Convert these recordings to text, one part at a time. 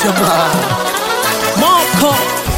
jamaa moko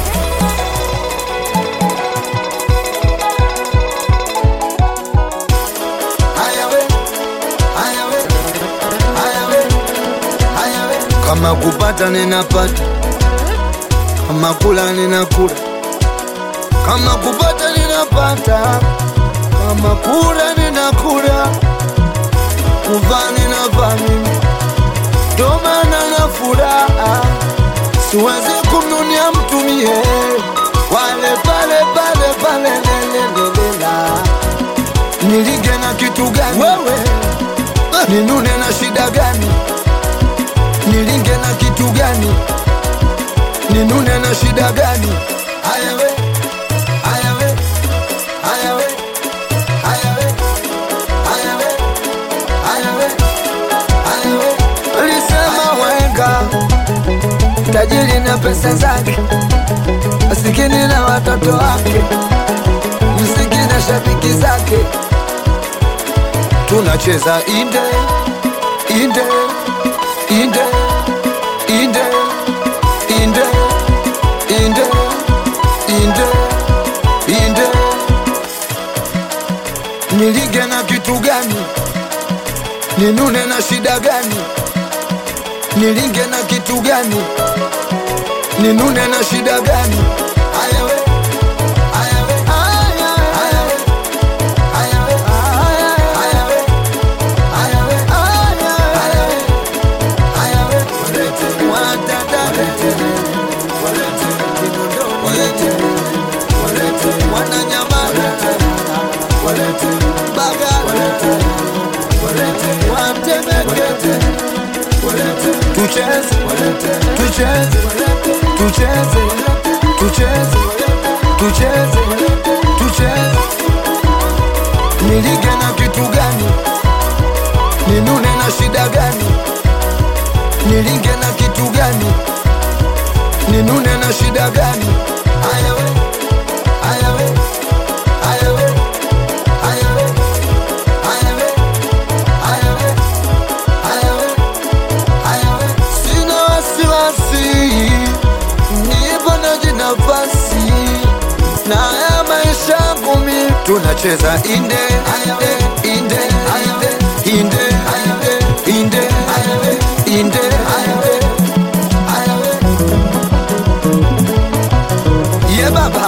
kama kupata ninapata, kama kula ninakula, kama kupata ninapata, kama kula ninakula, kuvaa ninavaa mimi, ndo maana na furaha, siwezi kumnunia mtu mie, wale pale pale pale lelelelela, nilige na kitu gani wewe, ninune na shida gani nilinge na kitu gani ninune na shida gani haya we haya we haya we haya we haya we haya we haya we alisema wenga tajiri na pesa zake masikini na watoto wake mziki na shabiki zake tunacheza inde inde inde inde inde inde inde inde nilige na kitu gani ninune na shida gani nilinge na kitu gani ninune na shida gani haya we haya we haya we haya we haya we haya we haya we haya we haya we tucheze tucheze tucheze tucheze tucheze tucheze nilige na kitu gani ninune na shida gani nilinge na kitu gani ninune na shida gani haya we haya we haya we haya we haya we haya we haya we haya we sina wasiwasi nipo na jinafasi na ya maisha yangu mi tunacheza inde inde inde inde inde inde inde inde ye baba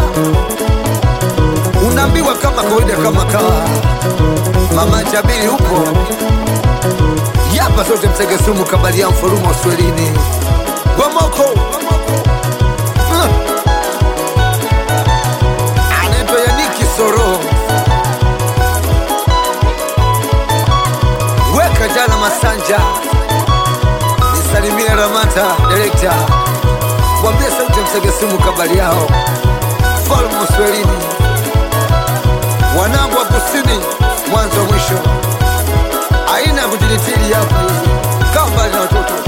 unaambiwa kama kawaida kama kawa mama jabiri huko yapa sote msegesumu kabali ya mfurumo swelini gwamoko Ah. anaitwa yaniki soro weka jana masanja nisalimie ramata direkta mwambie sauti ya msegesumu kabali yao falmu swelini wanangu wa kusini mwanzo mwisho aina ya kujilitili hapa kama mbali na watoto